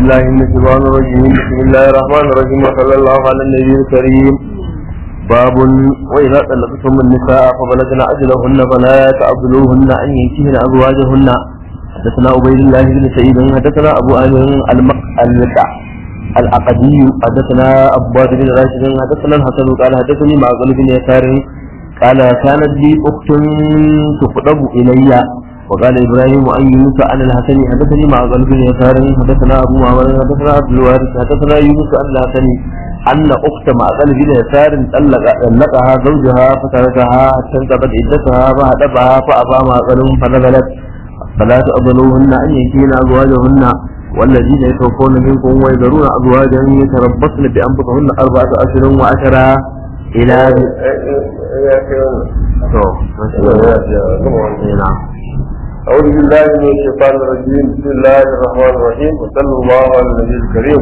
بالله من الشيطان الرجيم بسم الله الرحمن الرحيم وصلى الله على النبي الكريم باب وإذا طلقتم النساء فبلغن أجلهن فلا تعضلوهن أن ينكحن أزواجهن حدثنا عبيد الله بن سعيد حدثنا أبو آمر المقع العقدي حدثنا عباد بن راشد حدثنا الحسن قال حدثني معقل بن يسار قال كانت لي أخت تخطب إلي وقال إبراهيم أن يونس عن الحسن حدثني معقل بن يسار حدثنا أبو معمر حدثنا عبد الوارث حدثنا يونس عن الحسن أن أخت معقل بن يسار طلقها زوجها فتركها حتى انتبت عدتها فهدبها فأبى معقل فنزلت فلا تأضلوهن أن ينكين أزواجهن والذين يتوفون منكم ويذرون أزواجا يتربصن بأنفسهن أربعة أشهر وعشرة إلى نعم أعوذ بالله من الشيطان الرجيم بسم الله الرحمن الرحيم وصلى الله على النبي الكريم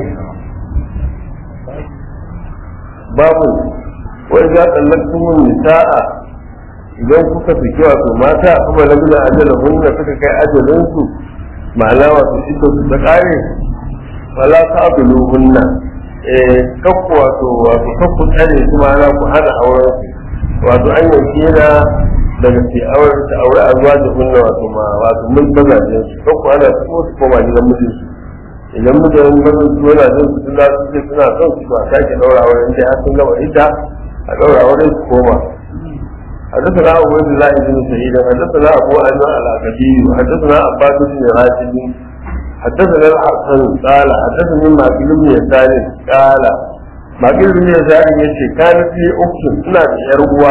باب وإذا طلقتم النساء idan kuka saki wato mata kuma na bila ajalin hunna suka kai ajalinsu ma'ana wato ita su ta kare wala ta abulu hunna eh kakku wato wato kakku tsare su ma'ana ku hana auren su wato an yanke na daga ke auren ta aure a zuwa da hunna wato ma wato mun mazajen su kakku ana su su koma gidan mijin su idan mijin mazan su yana jin su suna su ce suna son su ba sake daura auren da har sun gama ita a daura auren su koma حدثنا أبو عبد الله بن سعيد حدثنا أبو أيمن الأكدي حدثنا عباس بن راشد حدثنا الحسن قال حدثني ماكل بن يسار قال ماكل بن يسار يشي كانت لي أخت سنة يروى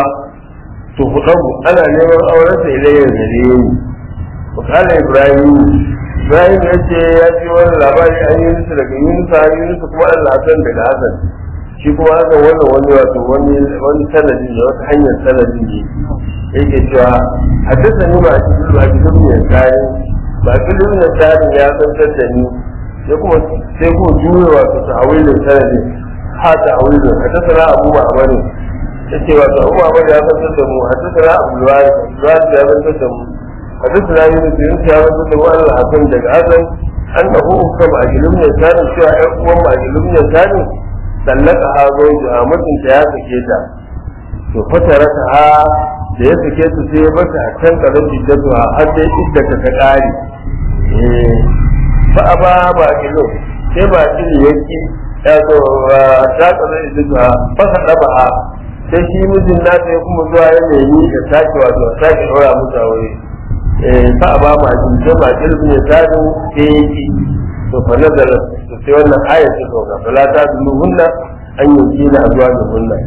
تخطب أنا نيمان أورث إلي الزريم وقال إبراهيم إبراهيم يشي يأتي وانا لاباري أن يونس لك يونس عن يونس كما أن الحسن بن حسن shi kuma haka wannan wani wato wani wani sanadi ne wata hanyar sanadi ne yake cewa haddasa ni ba a cikin ba cikin mai tsari ba cikin mai tsari ya zantar da ni ya kuma sai kuma juya wato ta hawilin sanadi ha ta hawilin haddasa na abu ba amani ya ce wato abu ba ya zantar da mu haddasa na abu luwari luwari ya zantar da mu haddasa na yi mutu yin ya zantar da mu an hasan daga azan an da hukum kama a gilin mai tsari cewa ƴan uwan ma a gilin mai tsari sallaka ha zaujuha mutunta ya sake ta to fatara ta ha da ya sake ta sai ya bata a can karan jiddatu ha har dai idda ta ta kare eh fa aba ba kilo sai ba kilo yake ya zo ta karan jiddatu ha fa hadaba ha sai shi mijin na sai kuma zuwa ya nemi ya sake wato sake dora musu aure eh fa aba ba kilo sai ba kilo ne sadin sai yake to fa nazala to sai wannan ayat ta sauka fala ta duluhunna an yi na azwa da hunna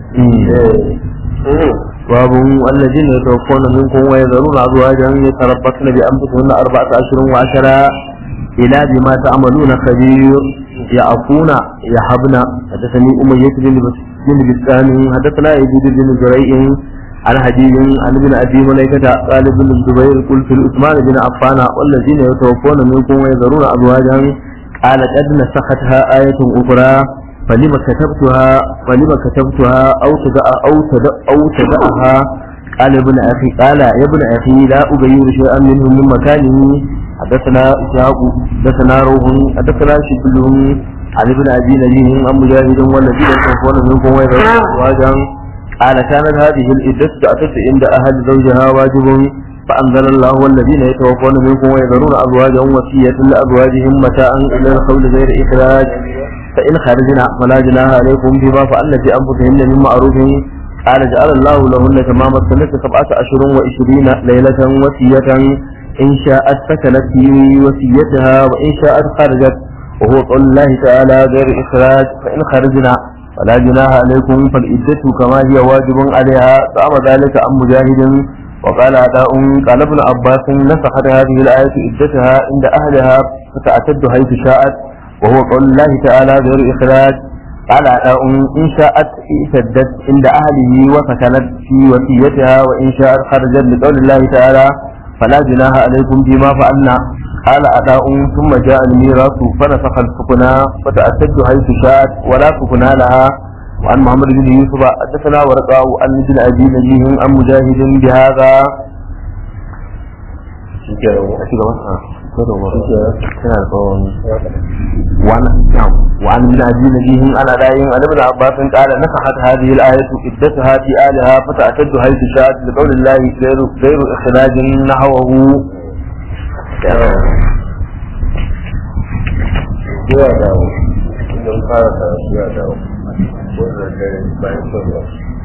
باب الذين يتوفون منكم ويذرون أزواجا يتربصن بأنفسهن أربعة أشهر وعشرة إلى بما تعملون خبير يعفون يحبن حدثني أمية بن بسام حدثنا يزيد بن زريع عن حديث عن ابن أبي مليكة قال ابن الزبير قلت لعثمان بن عفان والذين يتوفون منكم ويذرون أزواجا قال قد نسختها آية أخرى فلما كتبتها فلما كتبتها أو تدع أو تدع أو تدعها قال ابن أخي قال يا ابن أخي لا أغير شيئا منه من مكانه حدثنا إسحاق حدثنا روح حدثنا شبل عن ابن أبي نجيه عن مجاهد والذين يتوفون منكم ويذرون أزواجا قال كانت هذه العدة تعتد عند أهل زوجها واجب فأنزل الله والذين يتوفون منكم ويذرون أزواجا وصية لأزواجهم متاعا إلى القول غير إخراج فإن خرجنا فلا جناح عليكم بما فعلن في أنفسهن من معروف قال جعل الله لهن تمام السنة سبعة أشهر وعشرين ليلة وصية إن شاءت سكنت في وصيتها وإن شاءت خرجت وهو قول الله تعالى غير إخراج فإن خرجنا فلا جناح عليكم فالعدة كما هي واجب عليها فأمر ذلك عن مجاهد وقال عطاء قال ابن عباس نسخت هذه الآية عدتها عند أهلها فتعتد حيث شاءت وهو قول الله تعالى غير إخراج قال عطاء إن شاءت اعتدت عند أهله وسكنت في وصيتها وإن شاءت خرجت لقول الله تعالى فلا جناح عليكم فيما فعلنا قال عطاء ثم جاء الميراث فنسخ السكنى فتعتد حيث شاءت ولا سكنى لها وعن محمد بن يوسف حدثنا ورقاء عن ابن ابي نجيه عن مجاهد بهذا وعن نعم وعن ابن ابي نبيه انا دايم عن ابن عباس قال نصحت هذه الايه عدتها في الها فتعتد حيث شاءت لقول الله غير غير اخراج نحوه zuwa dawo idan fara da zuwa dawo wannan dare bayan sallah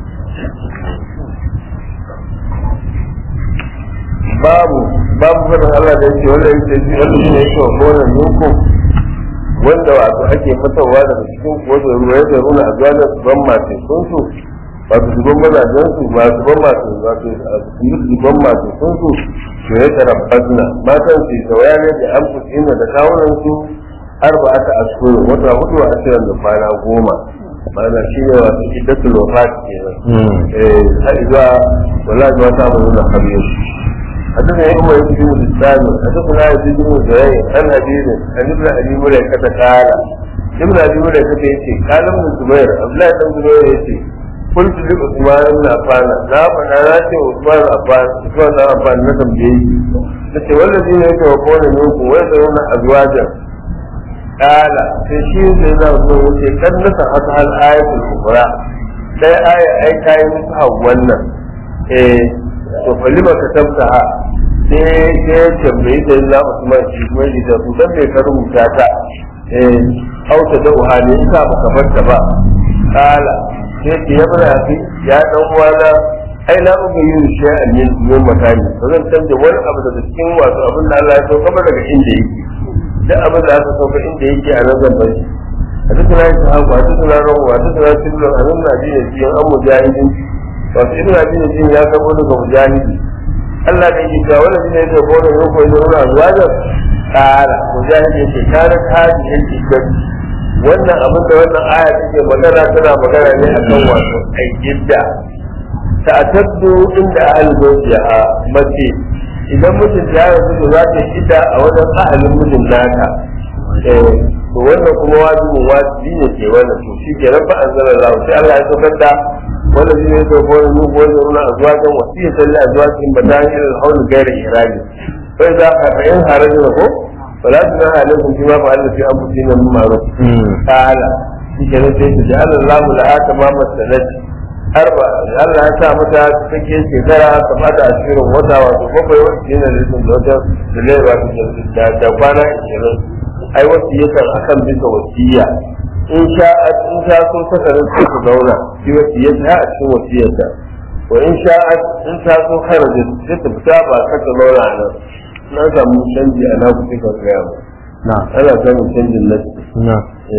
babu babu fadin Allah da yake wanda yake ji wanda shi ne yake wa gonan yanku wanda wato ake fitowa daga cikin kowace ruwa ya zaruna a zuwa su ban masu sunsu wato zuban mazajen su masu ban masu wato su yi zuban masu sunsu to ya tarabbasna matan su tawaya ne da an fuskina da kawunan su arba'ata ashhur wata hudu a cikin da kwana goma mana shi ne wato iddatul wafat kenan eh har zuwa wallahi ba ta mun da khabir حدثنا ابن ابي بن الثاني حدثنا يزيد بن زهير عن حبيب عن ابن ابي مليكة قال ابن ابي مليكة يأتي قال ابن الزبير عبد الله بن الزبير يأتي قلت لعثمان بن عفان لا فانا ناتي عثمان بن عفان عثمان بن عفان نتم جيد نتي والذين يتوفون منكم ويذرون ازواجا قال في شيء سيدنا عثمان يأتي قد نسختها الآية الأخرى sai aya ai ta yi musu wannan eh to fa lima ka tabta ha sai sai ya tambayi da Allah Usman shi kuma shi da su dan bai ka rubuta ta eh auta da uhani in ka baka barta ba kala sai ke ya bada fi ya dan uwana ai la uga yin shay'an min min makani ba zan canja wani abu daga cikin wato abin da Allah ya sauka ba daga inda yake duk abin da aka sauka inda yake a nan zan bari حدثنا إسحاق وحدثنا روح وحدثنا سبل عن ابن أبي يزيد عن مجاهد وفي ابن أبي يزيد يا كبر مجاهد Allah da yake cewa wanda ne da gona ne ko da wani azwajar kara mujahid yake kare hadi yake gani wannan abin da wannan aya take magana tana magana ne akan wato ai gidda ta taddu inda ahli zawjiha mace idan mutum ya rasu za ta gidda a wajen ahalin mijin naka eh to wannan kuma wajibin wajibi ne ke wannan to shi ke rabba anzala Allah sai Allah ya saukar da wannan shi ne to ko ne ko ne nuna azwajan wasiya salli azwajin badani al hawl gairi iradi fa idza in haraja ko fala tuna alaikum bima fa'alna fi anfusina min ma'ruf qala shi ke sai ta ja'ala Allah laha tamama sanati arba Allah ya sa mata cikin shekara ta fada ashirin wata wato bakwai wacce yana da rikin da wajen da laiwa da kwana ashirin ai wasiyatar akan bisa wasiya in sha in sha so sakarin su su zauna shi wasiyata a cikin wasiyarta wa in sha in ta so kharaja sai ta fita ba ka ta zauna nan na samu canji a na kuɗi ka gaya ba na ana samun canjin nasi na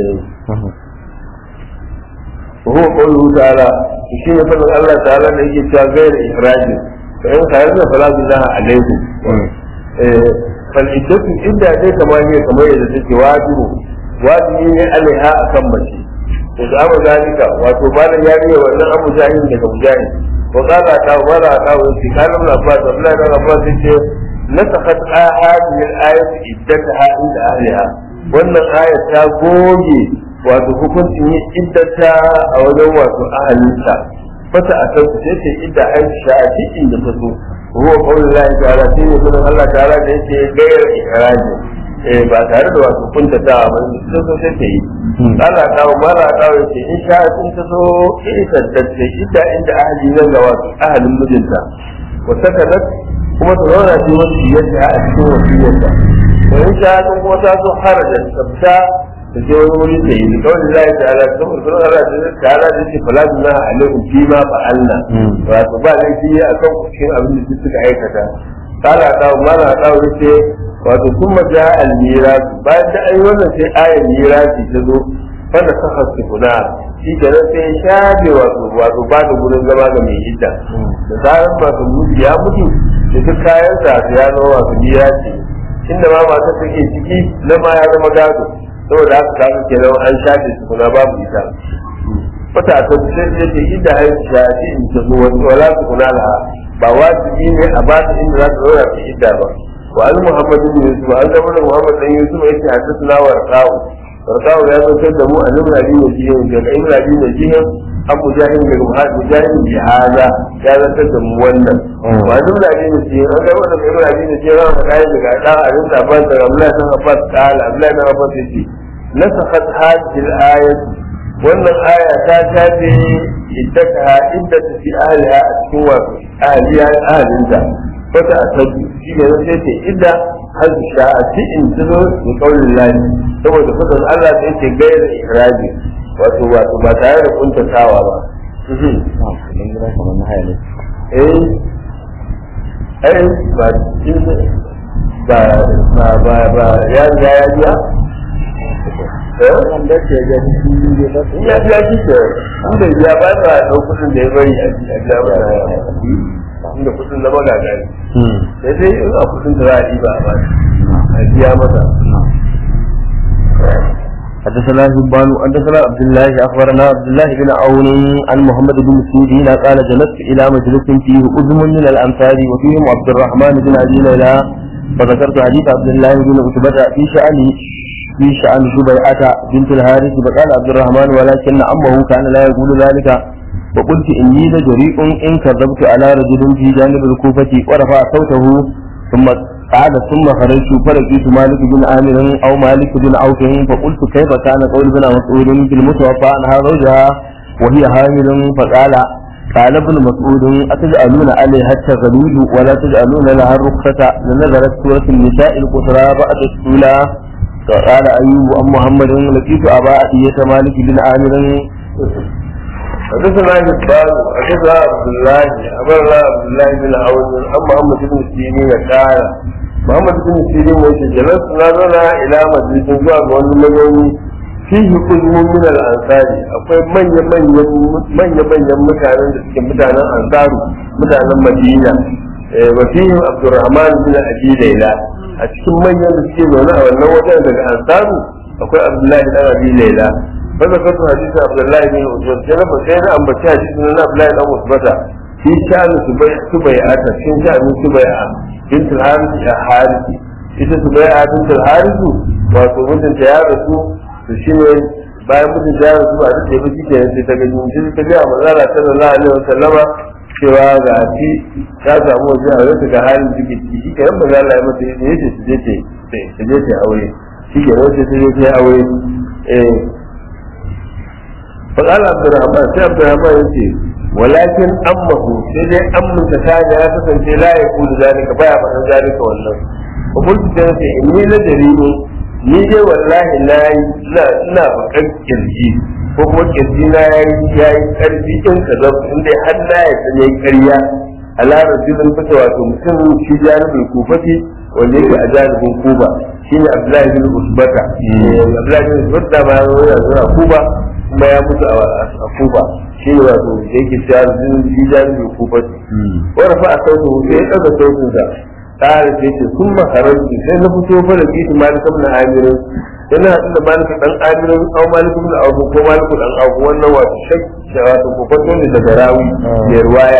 وهو قوله تعالى shi ne fadin Allah ta'ala da yake cewa gaira ihrajin fa in kharajna fala junaha alaykum eh fal iddatu idda dai kamar ne kamar yadda take wajibu wajibi ne alaiha akan mace to da abu zalika wato malam ya riya wannan abu jahil daga mujahid wa qala ta wala ta wa fi kalam la fa ta la la fa ce nasakhat hadhihi al-ayat iddataha inda ahliha wannan ayat ta goge wato hukuncin yin iddata a wajen wato ahalinta fata a kan su ce idda aisha a cikin da ta so ruwa kawai Allah ta'ala shi ne sunan Allah ta'ala da yake gayar ikiraji eh ba tare da wato kunta ta ba ta so sai ta yi Allah ta wa mala ta wa ce in sha sun ta so ita tattace idda inda ahli nan ga wato ahalin mijinta wa sakadat kuma ta zauna ce wasu yadda a cikin wasiyarta wa in sha sun kuma ta so harajar tsabta da je wani wuri da yi kawai da zai ta'ala saboda kuma Allah ta ta'ala da yake fala da alaikum fi ma fa'alna wato ba laifi a kan cikin abin da suka aikata kala ta mala ta wuce wato kuma ja al miras bayan da ai wannan sai ayar mirasi ta zo fanda ta hasu kuna shi kenan sai shafe wato wato ba da gurin zama ga mai idda da zaran masu mutu ya mutu da duk kayan sa ya zama wato mirasi inda ma masu take ciki na ma ya zama gado saboda haka kaga kenan an shafe su kuna babu ita wata ta sai da ke inda ai shafi in ta zo wani wala su kuna la ba wajibi ne a ba ta inda za ta zauna ta idda ba wa al muhammad ibn yusuf an zama da muhammad dan yusuf yake hadisuna wa raqawu raqawu ya zo da mu a nuna bi ne jihin da ibn abi ne jihin an mujahid daga mujahid jihada ya zartar da mu wannan ba duk da ne ce an ga wannan kai da ne ce ran kai daga da abin da ban da Abdullahi bin Abbas kala Abdullahi bin Abbas yace nasakhat hadhihi al-ayat wannan aya ta tafi iddaka inda ta fi ahliha a cikin wasu ahliya ahlinta wata a tabi shi ne sai ce idda har sha'ati in tuzo da kaulin lahi saboda fadar Allah da yake gaira ihraji wato wato ba tare da kuntatawa ba eh eh ba ba ba ba ba ya riga ya biya ya biya shi ke inda ya ba ta ɗau kudin da ya bari a biya ba inda kudin na magaga ne sai dai in a kudin da za a yi ba a ba a biya mata حدثنا هبان حدثنا عبد الله اخبرنا عبد الله بن عون عن محمد بن سيرين قال جلست الى مجلس فيه اذم من الامثال وفيهم عبد الرحمن بن ابي ليلى فذكرت حديث عبد الله بن عتبة في شأن في شأن شبيعة بنت الحارث فقال عبد الرحمن ولكن عمه كان لا يقول ذلك وقلت إني لجريء إن كذبت على رجل في جانب الكوفة ورفع صوته ثم قعد ثم خرجت فلقيت مالك بن عامر أو مالك بن عوف فقلت كيف كان قول ابن مسعود في المتوفى عنها زوجها وهي حامل فقال قال ابن مسعود أتجعلون عليها التغليل ولا تجعلون لها الرخصة لنزلت سورة النساء القصرى بعد السولى قال أيوب أم محمد لقيت أبا أتية مالك بن عامر حدثنا جبال حدثنا عبد الله أمرنا عبد الله بن عون عن محمد بن سيرين قال محمد بن سيرين وجه جلسنا لنا إلى مجلس زوا وأن مجوني فيه قزم من الأنصار أقول من يمن من يمن يمكان مكان الأنصار مكان المدينة وفيهم عبد الرحمن بن أبي ليلى أتكلم من يمسكين هنا وأن وجه الأنصار أقول عبد الله بن أبي ليلى فذكرت حديث عبد الله بن عثمان جنب سيدنا أم بكي حديث من عبد الله بن عثمان في شأن سبيعة في شأن سبيعة بنت الحارث يا حارث ita Subai'a bint al-Harith wato mutum ta ya rasu to shine bayan mutum ta ya rasu ba da ba kike sai ta ga jin ta ga manzala sallallahu alaihi wasallama cewa ga shi ta samu waje a wata ga halin jiki shi ke yan manzala ya mata yace su je ta je ta aure shi ke wace ta je ta aure eh فقال عبد الرحمن سي عبد الرحمن يقول ولكن أمه سيدي أم تكاد لا تسنتي لا يقول ذلك بايا فعل ذلك والله وقلت سيدي إني لجريم ni dai wallahi na yi ina bakan kirji ko kuma kirji na ya yi karfi in ka zafi in dai har na yadda ne karya a larar jibin fita wato mutum shi janibin kufati wanda yake a janibin kuba shine abdullahi bin usbata abdullahi bin usbata ma ya zo a kuba kuma ya mutu a kuba shi ne wato da yake cewa shi jami'in kuba wani fa a sautin sai ya ɗaga sautin sa tsara sai ce sun makarar su sai na fito fa da kitu malika na amirin yana haɗu da malika ɗan amirin au malika na abu ko malika ɗan abu wannan wato shakki wato kofato ne daga rawi mai ruwaya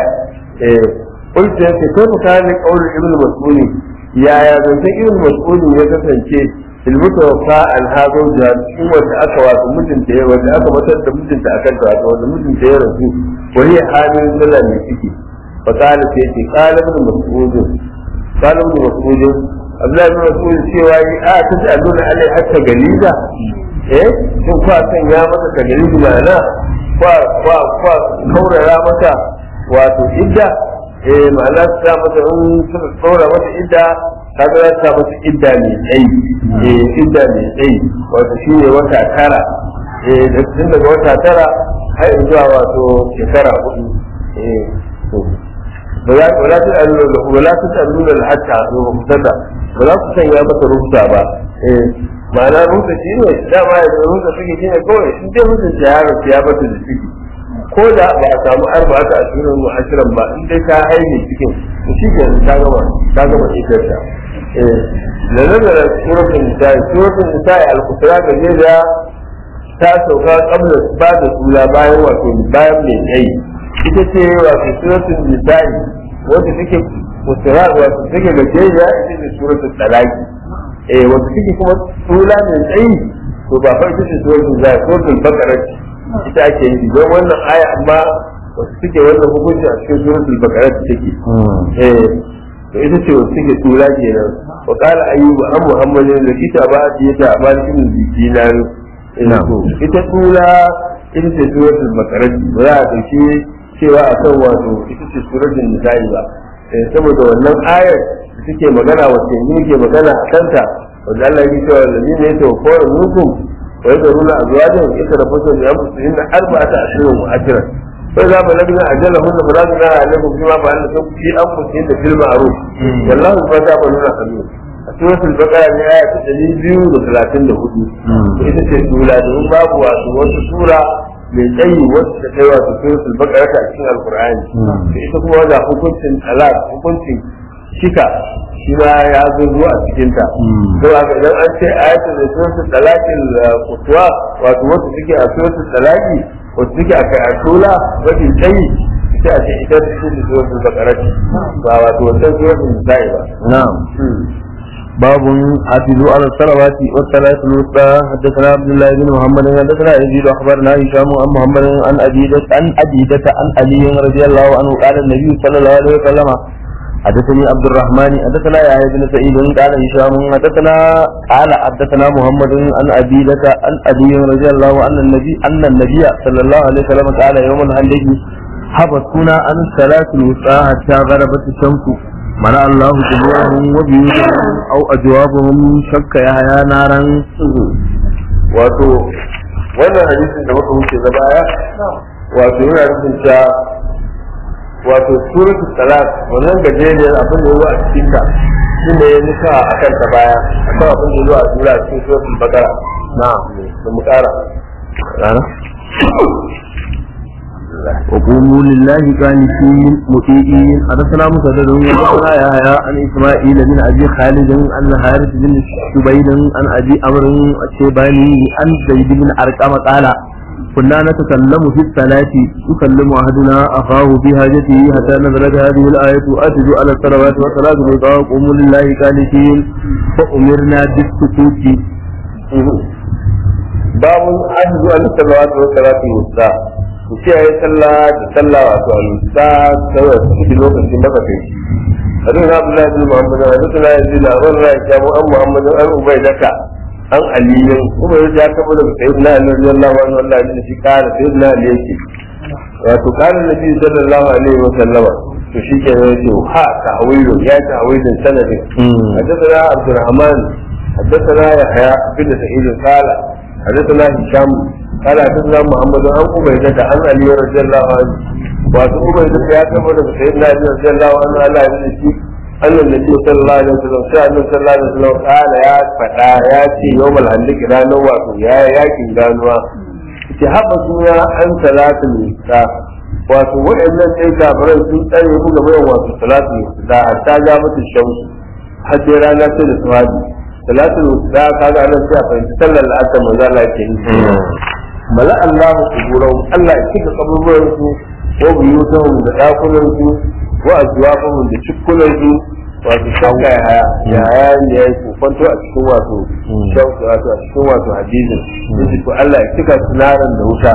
kulta ya ce kai fuka ne ƙaunar ibn mas'uli yaya zancen ibn mas'uli ya kasance المتوفى عن هذا الجهاد cikin wanda aka wato mutunta ya wanda aka matar da mutunta akan ta wato wanda mutunta ya rasu wani halin sallah ne ciki fa qala sai ce qala ibn mas'ud qala ibn mas'ud Abdullahi ibn mas'ud cewa yi a ta ji alluna alai hatta galiza eh shin kwa san ya masa ta galiza mana kwa kwa kwa kaurara masa wato idda eh ma'ana ta masa in suka kaura masa idda kaga za ta masa idda mai tsayi eh idda mai tsayi wato shine wata tara eh da tun daga wata tara har zuwa wato shekara hudu eh to wala wala ta alula wala ta alula hatta to mutada wala ku sanya masa rubuta ba eh ma'ana rubuta shine dama ya rubuta take shine kawai in dai mutum ya yaro ya bata da ciki ko da ba a samu arba ta ashirin mu ashirin ba in dai ta haihu cikin to shi ke ta gama ta gama ita ta eh da nazara suratul nisa'i suratul nisa'i al-kusra ga da ta sauka kabla ba da sula bayan wato bayan mai tsayi ita ce wato suratul nisa'i wanda take kusra wato take gajeriya ita ce suratul talaqi eh wanda take kuma sula mai tsayi to ba fa ita ce suratul nisa'i suratul baqara ita ake yi don wannan aya amma wasu suke wannan hukunci a cikin suratul baqara take eh to ita ce wasu suke tura kenan wa qala ayyubu an muhammadin da kita ba a ce ta ba shi dinar ita tura ita ce suratul baqara ba za a dauki cewa akan wato ita ce suratul nisa'i ba saboda wannan ayar da suke magana wacce ne ke magana a kanta wanda Allah ya ce wa lalina ya tawaffawar minkum wa yadruna azwajan yatarabbasu bi anfusihinna arba'ata ashhurin wa ashran فإذا بلغنا أجلهن فلا جناح عليكم فيما فعلتم في أنفسهن بالمعروف والله بما تعملون خبير سورة البقرة ne aya ta ɗari biyu da talatin da hudu ita ce sura domin babu wasu wasu sura mai tsayi wacce ta kai wasu suratul baqara ta cikin alqur'ani da ita kuma wanda hukuncin talaq hukuncin shika shi ma ya zo zuwa a cikin ta to haka idan an ce ayatul da suratul talaqil qutwa wato wacce take a suratul talaqi wacce take a kayatula wajen tsayi ita a ce ita ce suratul baqara ba wato wannan suratul nisa'i ba na'am باب حافظوا على الصلوات والصلاة الوسطى حدثنا عبد الله بن محمد حدثنا يزيد اخبرنا هشام عن محمد عن أبيدة عن أبيدة عن علي رضي الله عنه قال النبي صلى الله عليه وسلم حدثني عبد الرحمن حدثنا يحيى بن سعيد قال هشام حدثنا قال حدثنا محمد عن أبيدة عن علي رضي الله عنه النبي أن النبي صلى الله عليه وسلم قال يوم الهندج حبسونا عن الصلاة الوسطى حتى غربت الشمس منع الله جميعهم وبيوتهم او اجوابهم شك يحيى نارا wato wannan hadisin da muka wuce na baya wato yana nufin cewa wato suratul salat wannan gajeriyar abin da yazo a cikin ta shi ne ya nuka a kan ta baya akan abin da yazo a sura a cikin suratul baqara na da mu kara rana وقوموا لله قانتين مطيعين حدثنا مسدد وحدثنا يحيى عن اسماعيل بن ابي خالد عن حارث بن شبيب عن ابي عمرو الشيباني عن زيد بن ارقم قال كنا نتكلم في الصلاة يكلم أحدنا أخاه في حاجته حتى نزلت هذه الآية أتدوا على الصلوات والصلاة الوسطى وقوموا لله قانتين فأمرنا بالسكوت باب أجزء على الصلوات والصلاة الوسطى ku kiyaye sallah da sallah wato al-sa kawai su cikin lokacin da kake hadin Abdullahi bin Muhammad hadin la yazid ran ra ya mu an Muhammad an ubaydaka an aliyin kuma ya kaba da sayyidina Ali radiyallahu anhu Allah ya shi kare sayyidina Ali yake wato kare nabi sallallahu alaihi wa sallama to shi ke ne ce ha ta'awilu ya ta'awilu sanadin hadathana Abdurrahman hadathana Yahya bin Sa'id qala hadathana Hisham قال حدثنا محمد عن عبيدة عن علي رضي الله عنه وعن عبيدة يا كما سيدنا علي رضي الله عنه على يدي أن النبي صلى الله عليه وسلم شاء النبي صلى الله عليه وسلم قال يا فتاة يا يوم الهندك لا نوى يا يا كنغانوا ki haɓa suna an salatul nisa wato waɗannan ɗai kafirai sun tsare mu game da wato salatul nisa hatta ja mata shamsu har sai rana ce da suhadi salatul nisa kaga anan sai a fahimci sallar la'asar manzo Allah ke yi mala Allahu kuburahum Allah ya cika kaburburan su wa buyutahum da dakunan su wa azwafahum da cikkunan su wato shakka ya haya ya haya ne ya yi kwanto a cikin wato shauku wato a cikin wato hadisin yace ko Allah ya cika sunaran da wuta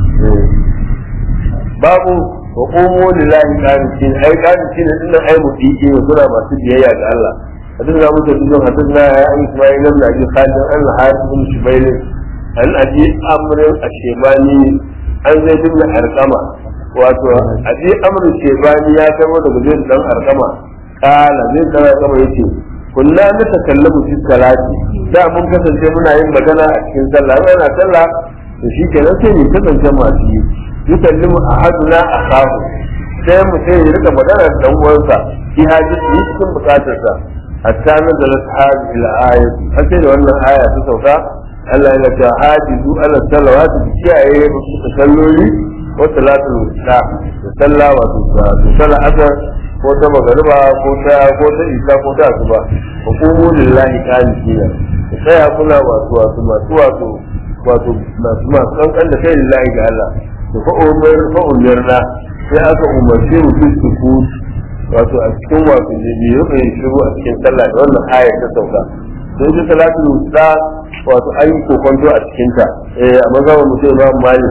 babu wa qumu lillahi qanitin ai qanitin din ai mutiki wa suna masu biyayya ga Allah حدثنا ابو جديد حدثنا عن اسماعيل بن ابي خالد عن الحارث بن شبيل an abi amrin a shebani an zai dinga arkama wato abi amrin shebani ya kama daga zai dan arkama kala zai dan arkama yace kunna na takallamu fi salati da mun kasance muna yin magana a cikin sallah yana sallah to shi kenan sai mu kasance masu yi yukallimu ahaduna akahu sai mu sai ya rika magana da dan uwansa fi hajji cikin bukatarsa hatta nazalat hadhihi al-ayat har sai da wannan aya ta sauka Allah yana ta hajizu ala salawati bi kiyaye musu salloli wa salatul wusta da sallah wato da sallah asar ko ta magariba ko ta ko ta isa ko ta asuba wa qumu lillahi qanitina da tsaya kuna wato wato masu wato wato masu masu kankan da kai lillahi ga Allah to fa umar fa umarna sai aka umarce mu fi sukut wato a cikin wato ne bi rufe shiru a cikin sallah da wannan ayar ta sauka sai ta salatul wusta wato an yi kokonto a cikinta eh a mazhaban mutum imam malik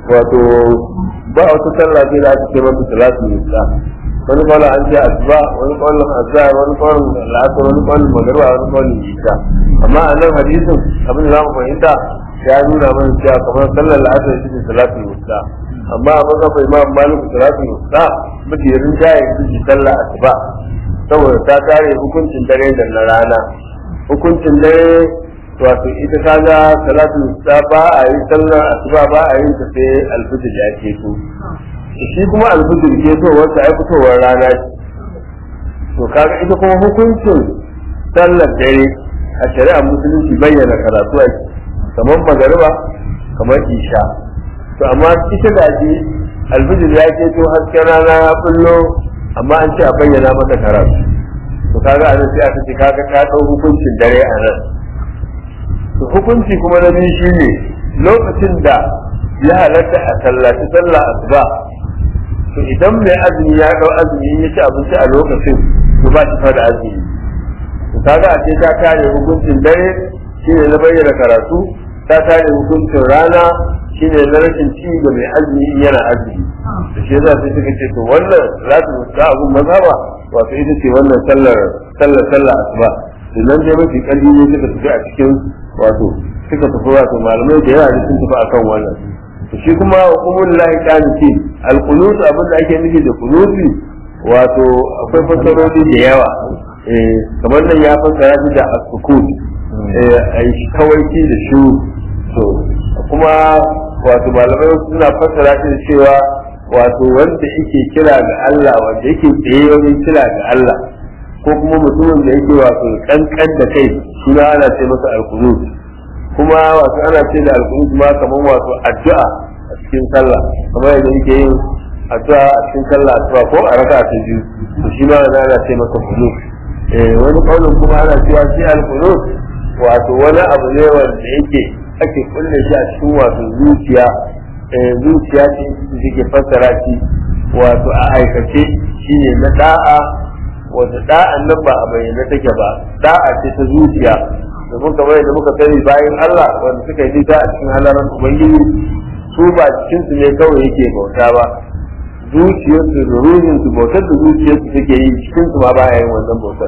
wato ba wata sallah sai da aka ce mata salatu musa wani kawai an ce asuba wani kawai azhar wani kawai la'asar wani kawai magariba wani kawai isha amma a nan hadisin abin da za mu fahimta ya nuna mana cewa kamar sallar la'asar shi ne salatu musa amma a mazhabar imam malik salatu musa mafi rinjaye ita ce sallar asuba saboda ta kare hukuncin dare da na rana hukuncin dare wato ita ta ga salatu ta ba a yi sallar asuba ba a yin ta sai alfijir ya ke to shi kuma alfijir ke to wata ai fitowar rana ce to kaga ita kuma hukuncin sallar dare a shari'a musulunci bayyana karatu a kamar magariba kamar isha to amma ita da ke alfijir ya ke to hasken rana ya bullo amma an ce a bayyana mata karatu to kaga a nan sai aka ce kaga ka ɗau hukuncin dare a nan to hukunci kuma na biyu shine lokacin da ya halatta a sallaci sallah asuba to idan mai azumi ya ɗau azumi ya ci abinci a lokacin to ba shi da azumi to kaga a ce ta kare hukuncin dare shine na bayyana karatu ta kare hukuncin rana shine na rashin ci ga mai azumi in yana azumi da shi za su suka ce to wannan za su ga abun mazhaba wato ita ce wannan sallar sallar sallar asuba sannan dai mafi kalli ne suka tafi a cikin wato suka tafi wato malamai da yawa sun tafi akan wannan to shi kuma hukumul lahi qaniti al-qunut abin da ake nufi da qunuti wato akwai fasarori da yawa eh kamar nan ya fassara shi da as-sukut eh ai kawaici da shu to kuma wato malamai suna fassara shi da cewa wato wanda yake kira ga Allah wanda yake tsaye wajen kira ga Allah ko kuma mutumin da yake wato kankan da kai shi ma ana ce masa alqunut kuma wato ana ce da alqunut ma kamar wato addu'a a cikin sallah kamar yadda yake yin addu'a a cikin sallah addu'a ko a raka ta biyu to shi ma ana ce masa qunut eh wani kaulin kuma ana cewa shi alqunut wato wani abu ne wanda yake ake kulle shi a cikin wato zuciya zuciya ce da ke fassara shi wato a aikace shine na da'a wata da'an nan ba a bayyana take ba da'a ce ta zuciya domin kamar yadda muka sani bayan Allah wanda suka yi nisa a cikin halaran ubangiji su ba cikin su ne kawai yake bauta ba zuciyarsu da ruhin su bautar da zuciyarsu suke yi cikin su ma ba yin wannan bautar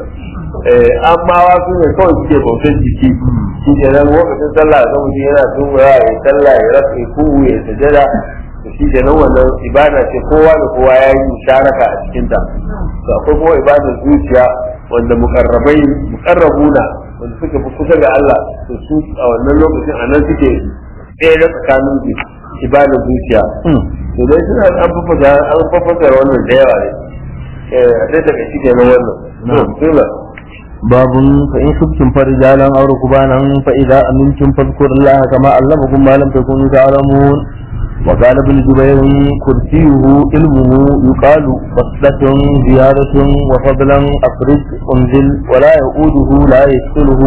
amma wasu ne kawai suke bautar jiki shi ke nan lokacin sallah ga mutum yana tungura ya sallah ya rasa ya kuhu ya sajada to shi ke nan wannan ibada ce kowa da kowa ya yi musharaka a cikinta to akwai kuma ibadar zuciya wanda mukarrabai mukarrabuna wanda suka fi kusa ga Allah to su a wannan lokacin a nan suke tsere tsakanin ibadar zuciya to dai suna an fafasa an fafasa wannan da yawa ne eh a dai daga shi kenan wannan to باب فإن خفتم فرجالا أو ركبانا فإذا أمنتم فاذكروا الله كما علمكم ما لم تكونوا تعلمون وقال ابن جبير كرسيه علمه يقال فصلة زيادة وفضلا أفرج أنزل ولا يؤوده لا يسأله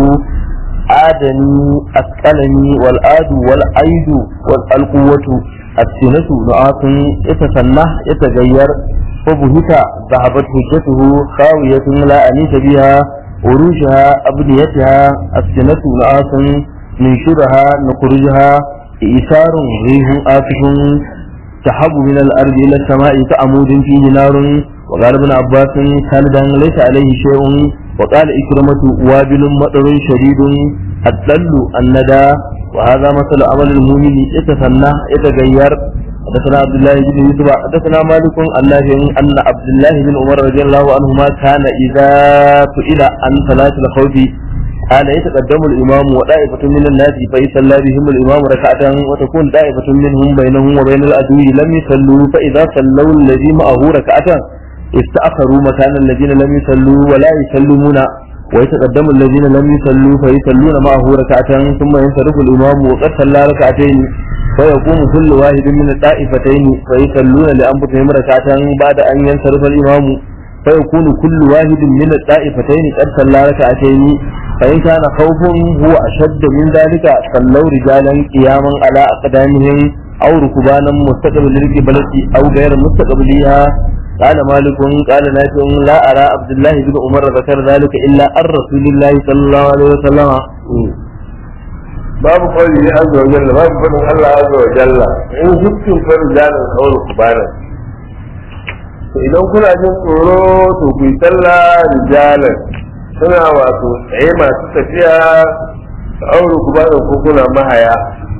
آدني أسألني والآد والعيد والقوة السنة نعاس يتسنح يتغير فبهت ذهبت حجته خاوية لا أنيس بها عروشها أبنيتها السنة نعاس ننشرها نخرجها إيثار ريح آتف تحب من الأرض إلى السماء كعمود فيه نار وقال ابن عباس خالدا ليس عليه شيء وقال إكرمة وابل مطر شديد الدل الندى وهذا مثل عمل المؤمن يتسنى يتغير حدثنا عبد الله بن يوسف حدثنا مالك عن نافع ان عبد الله بن عمر رضي الله عنهما كان اذا سئل عن صلاه الخوف قال يتقدم الامام وطائفه من الناس فيصلى بهم الامام ركعه وتكون طائفه منهم بينهم وبين العدو لم يصلوا فاذا صلوا الذي معه ركعه استاخروا مكان الذين لم يصلوا ولا يسلمون ويتقدم الذين لم يصلوا فيصلون معه ركعة ثم ينصرف الإمام وقد صلى ركعتين فيقوم كل واحد من الطائفتين فيصلون لأنفسهم ركعة بعد أن ينصرف الإمام فيكون كل واحد من الطائفتين قد صلى ركعتين فإن كان خوف هو أشد من ذلك صلوا رجالا قياما على أقدامهم أو ركبانا مستقبل القبلة أو غير مستقبليها قال مالك قال نافع لا أرى عبد الله بن عمر ذكر ذلك إلا عن رسول الله صلى الله عليه وسلم babu kawai ne azza wa jalla babu fadin Allah azza wa jalla in hukun far jalan kawai ku bana to idan kuna jin tsoro to ku yi sallah rijalan suna wato tsaye masu tafiya aure ku bana ko kuna mahaya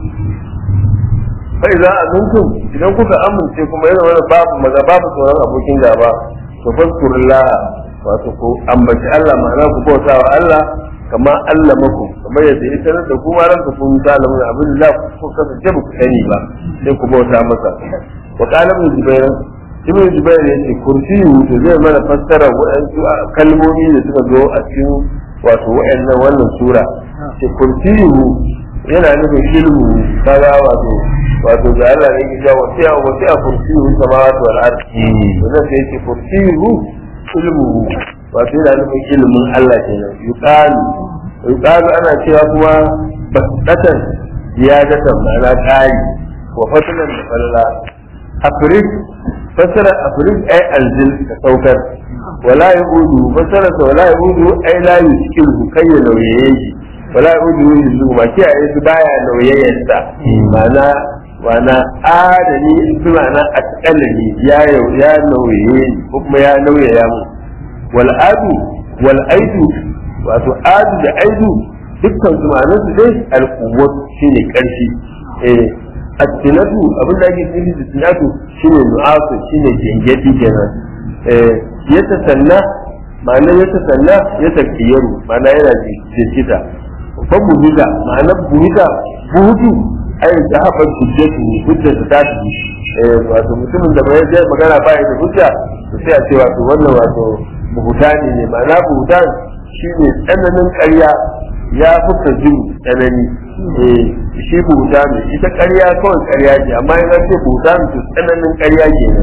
sai za a mintum idan kuka amince kuma yana wani babu maza babu tsoron abokin gaba to fadkurullah wato ku ambaci Allah ma'ana ku bauta wa Allah kama Allah maku kamar yadda ya sanar da kuma ran ka kun ta lamun abin da ku kasance ba ku sani ba sai ku bauta masa wa qala ibn jubair ibn jubair ya ce kursiyu to zai mana fassara waɗansu kalmomi da suka zo a cikin wato waɗannan wannan sura ce kursiyu yana nufin ilmu kaga wato wato ga Allah ne ya wasi a wasi a kursiyu samawati wal ardi wannan sai ce kursiyu ilmu wato yana nufin ilimin Allah kenan yuqalu yuqalu ana cewa kuma basdatan ziyadatan ma'ana qali wa fadlan da falla afrik fasara afrik ay anzil ka saukar wala yudu fasara wala yudu ay la yuskilu kayya nauyayi wala yudu yuzu ma kiyaye su baya nauyayarsa ma'ana wana adani bi ma'ana atqalani ya ya nauyaye ko kuma ya nauyaya mu wal adu wal aidu wato adu da aidu dukkan su ma'anar su dai al quwwat shine karfi eh at-tinatu abin da ake nufi da tinatu shine nu'asu shine gengedi kenan eh yata sanna ma'anar yata sanna ya takiyaru ma'ana yana jirkita babu buga ma'anar buga buhudu ai da haɓar hujjatu hujjar ta tafi wato mutumin da bai zai magana ba da hujja to sai a ce wato wannan wato buhutani ne ma'ana buhutan shine tsananin ƙarya ya fuka jin tsanani eh shi buhutani ita ƙarya kawai ƙarya ce amma in an ce buhutani to tsananin ƙarya ke nan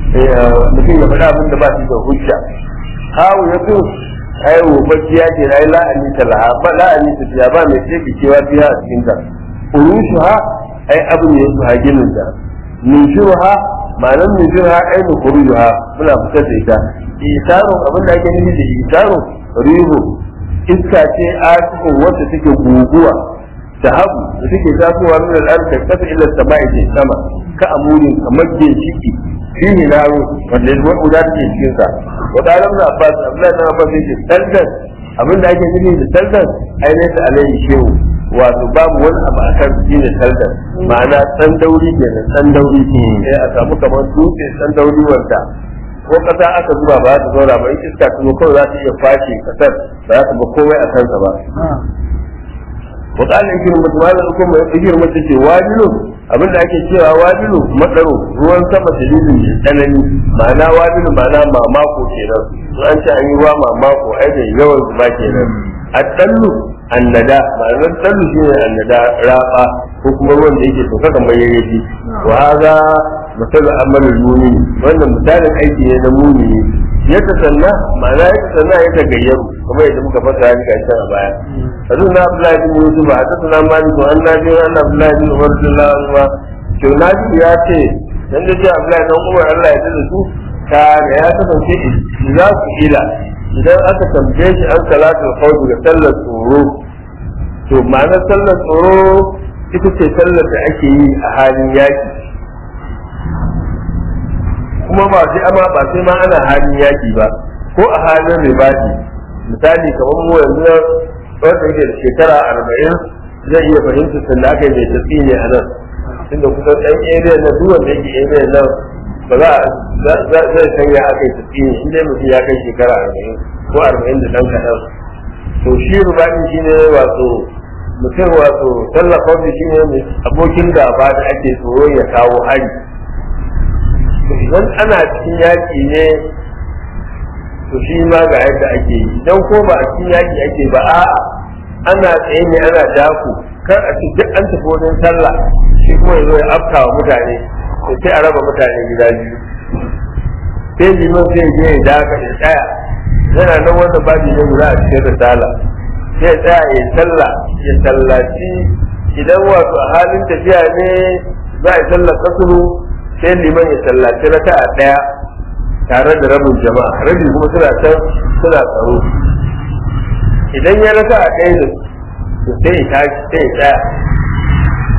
mutum ya faɗa abin da ba shi da hujja hawo ya fi ai wofacciya ce ai la'ani ta laha ba la'ani ta fiya ba mai ce kewa fiya a cikin ta urushuha ai abu ne su haginin ta nushuha ma'anar nushuha ai nukuruha muna fitar da ita isarun abin da ake nufi da isarun rihu iska ce a cikin wacce take guguwa ta hagu da take tasowa min al'arka kasa ila sama'i ce sama ka amurin kamar ginshiki fihi naro wanda ya zuwa da take cikin sa wa dalam na abbas abdullahi na abbas yake saldan abin da ake nufi da saldan ai ne ta alayhi shehu wato babu wani abu a kan shi ne saldan ma'ana san dauri kenan san dauri sai a samu kamar dutse san dauri wanda ko kasa aka zuba ba za ta zauna ba in iska ta zo kawai za ta iya fashe kasar ba za ta ba komai a kansa ba wa qala ikirin mutum ma da kuma ikirin mutum ce wajilu abinda ake cewa wajilu matsaro ruwan sama dalilin mai tsanani ma'ana wajilu ma'ana mamako kenan in an ce an yi ruwa mamako ai da yawan zuba kenan addallu annada ma'anar dallu shine annada raba ko kuma ruwan da yake sauka kamar yayyafi wa hada misalu amalul mu'min wannan misalin aiki ne na mu'mini ya tasanna ma'ana ya tasanna ya tagayyaru kuma yadda muka fasa ya ga can a baya hadin na Abdullahi bin Yusuf a tasanna malik wa annabi wa anna Abdullahi bin Umar radiyallahu anhu to nabi ya ce dan da ji Abdullahi dan Umar Allah ya tada su ka ya kasance za ku ila idan aka tambaye shi an salatul khawf da sallar tsoro to ma'anar sallar tsoro ita ce sallar da ake yi a halin yaki kuma ba sai ama ba sai ma ana halin yaki ba ko a halin ribadi misali kamar mu yanzu wanda yake da shekara arba'in zai iya fahimtar sanda aka yi mai tafi ne a nan tunda kusan ɗan area na duk wanda yake area nan ba za zai san ya aka yi tafi ne shi dai mutum ya kai shekara arba'in ko arba'in da ɗan kaɗan to shi ribadi shi ne wato mutum wato tallafa shi ne abokin gaba da ake tsoro ya kawo hari idan ana cikin yaƙi ne to shi ma ga yadda ake yi idan ko ba a cikin yaƙi ake ba a ana tsaye ne ana daku kar a ce duk an tafi wajen sallah shi kuma ya zo ya afka wa mutane to sai a raba mutane gida biyu sai liman sai je ya daka ya tsaya yana nan wanda babu ne guda a cikin risala sai ya tsaya ya sallah ya sallaci idan wato a halin tafiya ne za a yi sallar kasuru sai liman ya sallaci raka a ɗaya tare da rabin jama'a rabi kuma suna can suna tsaro idan ya raka a ɗaya da sai ya tashi sai ya tsaya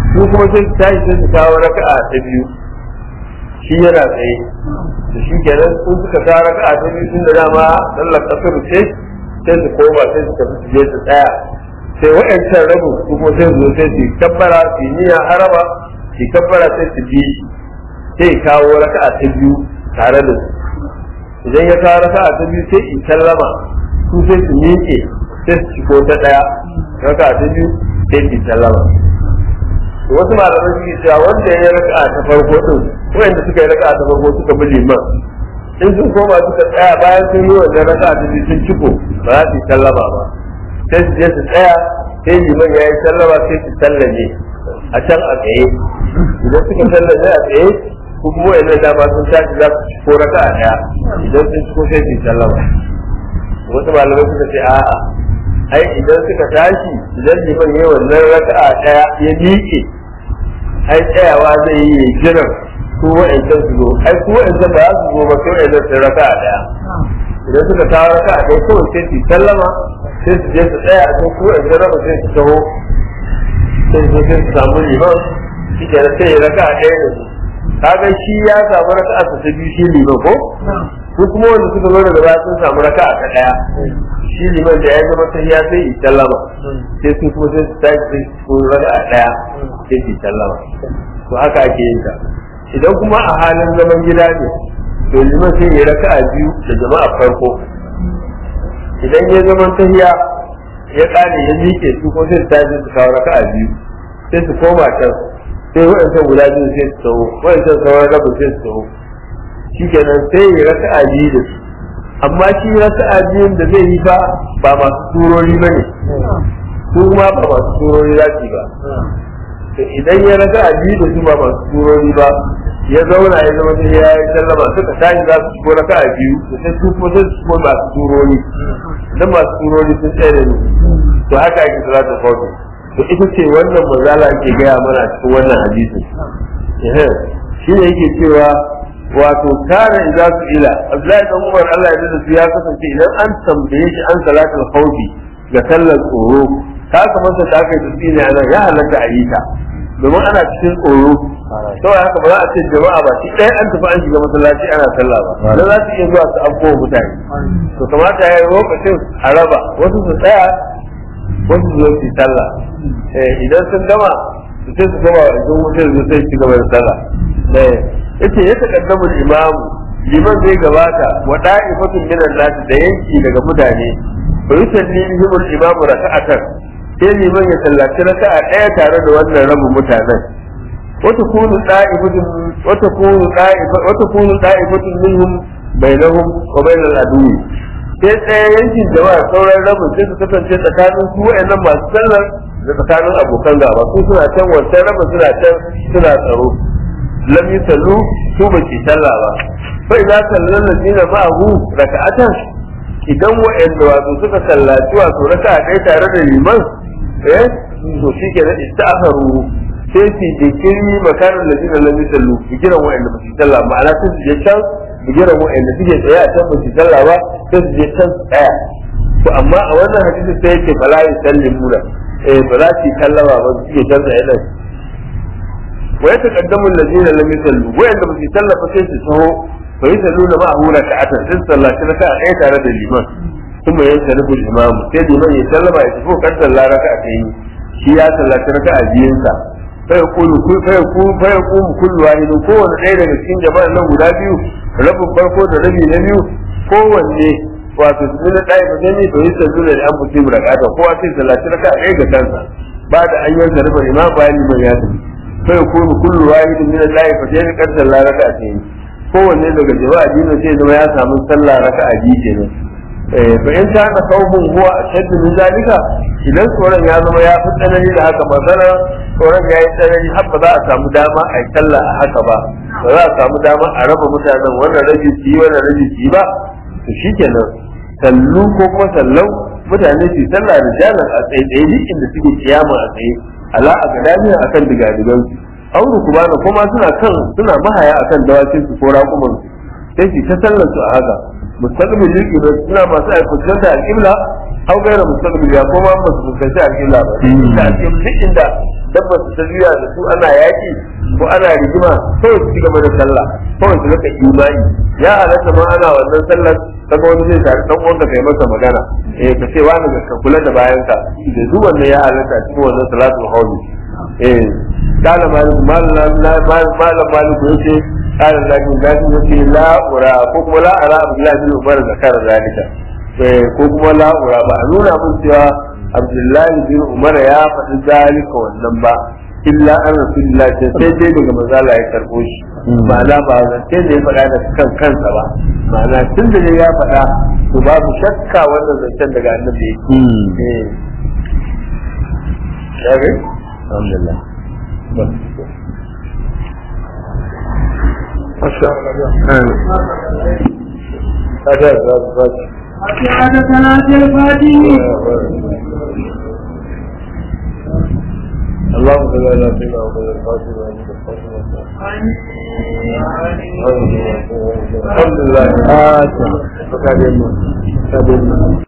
su kuma sai su tashi sai su kawo raka'a ta biyu shi yana tsaye da shi kenan sun suka kawo raka'a ta biyu tun da dama sallar kasar ce sai su koma sai su tafi su je su tsaya sai wa'ancan rabu su kuma sai su zo sai su kabbara su yi niyyar haraba su kabbara sai su bi sai kawo raka'a ta biyu tare da su idan ya kawo raka'a ta biyu sai in sallama su sai su miƙe sai su ciko ta ɗaya raka'a ta biyu sai su sallama wasu malamai suke cewa wanda ya yi raka'a ta farko din wanda suka yi raka'a ta farko suka bi liman in sun koma suka tsaya bayan sun yi wannan raka'a ta biyu sun ciko ba za su yi sallama ba sai su je su tsaya sai liman ya yi sallama sai su sallame a can a tsaye idan suka sallame a tsaye ko kuma wanda dama sun tashi za su ciko raka'a daya idan sun ciko sai su yi sallama wasu malamai suka ce a'a ai idan suka tashi idan liman ya yi wannan raka'a daya ya miƙe ai tsayawa zai yi jiran ko wa'ancan su zo ai ko wa'ancan ba za su zo ba sai wa'ancan sun raka'a daya idan suka kawo raka'a daya kawai sai su sallama sai su je su tsaya a kan ko wa'ancan raba sai su taho sai su sai su samu liman shi ke sai ya raka'a daya da su kaga shi ya samu raka'a ta biyu shi liman ko ko kuma wanda suka zo daga baya sun samu raka'a ta daya shi liman da ya zama ta ya sai yi sallama sai su kuma sai su tashi sai su raka'a daya sai su sallama to haka ake yin ta idan kuma a halin zaman gida ne to liman sai ya raka'a biyu da jama'a farko idan ya zama tahiya ya kare ya miƙe su ko sai su tashi su kawo raka'a biyu sai su koma can sai waɗancan guda biyu sai su taho waɗancan sauran rabin sai su taho shi kenan sai ya raka'a biyu da su amma shi raka'a biyun da zai yi fa ba masu turori ba ne su ma ba masu turori za su yi ba to idan ya raka'a biyu da su ba masu turori ba ya zauna ya zama sai ya yi sallama suka tashi za su shigo raka'a biyu da sai su kuma sai su shigo masu turori idan masu turori sun tsaye da ni to haka ake salatu fawti to ita ce wannan mazala ake gaya mana cikin wannan hadisin shi ne yake cewa wato kana idza su ila Abdullahi dan Umar Allah ya da su ya kasance idan an tambaye shi an salatul khawfi ga sallar tsoro ka kamar sa da aka yi tsini a nan ya halatta a yi ta domin ana cikin tsoro saboda haka ba za a ce jama'a ba shi ɗaya an tafi an shiga masallaci ana sallah ba dan za su iya zuwa su afko mutane to kamata ya yi lokacin a raba wasu su tsaya wasu su zo su yi sallah idan sun gama su sai su gama idan mutum zai sai su gaba da sallah yace ya taqaddamu al-imam liman zai gabata wa da'ifatun min an-nas da yanki daga mutane fa yusalli bihim al-imam raka'atan sai liman ya sallaci raka'a daya tare da wannan rabin mutanen wa takunu da'ifatun wa takunu da'ifatun wa takunu da'ifatun minhum bainahum wa bainal adu sai tsaye yankin jama'a sauran rabin sai su kasance tsakanin su wa'annan masu sallar da tsakanin abokan gaba su suna can wancan rabin suna can suna tsaro lam yusallu su ba ki sallah ba fa idza sallal ladina ma'ahu raka'atan idan wa'anda wato suka sallaci wato raka'a ɗaya tare da liman eh to shi ke da ista'afaru sai su jikiri makarin ladina lam yusallu bigiran wa'anda ba su sallah ma'ana sai su je can bigiran wa'anda suke tsaye a can ba su sallah ba sai su je can su tsaya to amma a wannan hadisi sai yake fala yusallimuna eh ba za su yi sallama ba su ke can tsaye nan ويتقدم الذين لم يصلوا وين لم يصلوا فكيف تسهو فيصلون معه ركعة صلى ركعة ايه تare da liman ثم ينصرف الامام sai liman ya sallama ya tafi kan sallah raka'atayn shi ya sallaci raka'a biyun sa fa yaqulu fa yaqulu fa yaqulu kullu wahid kowanne ɗaya daga cikin jama'an nan guda biyu rabin farko da rabi na biyu kowanne wato su na ɗaya ba ne to yi sallu da an mutum raka'ata kowa sai sallaci raka'a ɗaya ga kansa ba da an yanka rufe imam bayan liman ya tafi فيكون كل واحد من الله فتين قد صلى ركعتين kowanne daga jama'a dinin sai zama ya samu sallah raka'a biyu kenan fa in ta na kaubun huwa ashaddu min zalika idan tsoron ya zama ya fi tsanani da haka magana tsoron ya yi tsanani har ba za a samu dama a yi sallah a haka ba ba za a samu dama a raba mutanen wannan rabi su yi wannan rabi su yi ba to shikenan sallu ko kuma sallau mutane su yi sallah da jalan a tsaye tsaye duk inda suke kiyama a tsaye ala a gadamiya akan digadigan su auru kuma na kuma suna kan suna mahaya akan dawakin su ko raƙuman su sai su ta sallar su a haka mustaqbil qibla suna masu aikata al-qibla au gaira mustaqbil ya kuma ba su fuskanci al-qibla ba da al-qibla inda dabbar su ta juya da su ana yaki ko ana rigima kawai su ci gaba da sallah kawai su rika imani ya halatta ma ana wannan sallar kaga wani zai tare dan uwanka kai masa magana eh ka ce wani ka kula da bayanka da duk wannan ya halatta cikin wannan salatul hawli eh kana malik malam malam malik yace kana lakin lakin yace la ura ko kuma la ara abdullahi bin umar zakar zalika eh ko kuma la ura ba a nuna mun cewa abdullahi bin umar ya faɗi zalika wannan ba illa an rasulullah sai sai dai daga manzala ya karbo shi ma'ana ba zance da ya faɗa da kan kansa ba ma'ana tun da ya faɗa to babu shakka wannan zancen daga annabi yake eh alhamdulillah Masha Allah. Ada ada هذا ثلاث الفاتحين اللهم صل على سيدنا محمد الفاتح الحمد لله. fatiha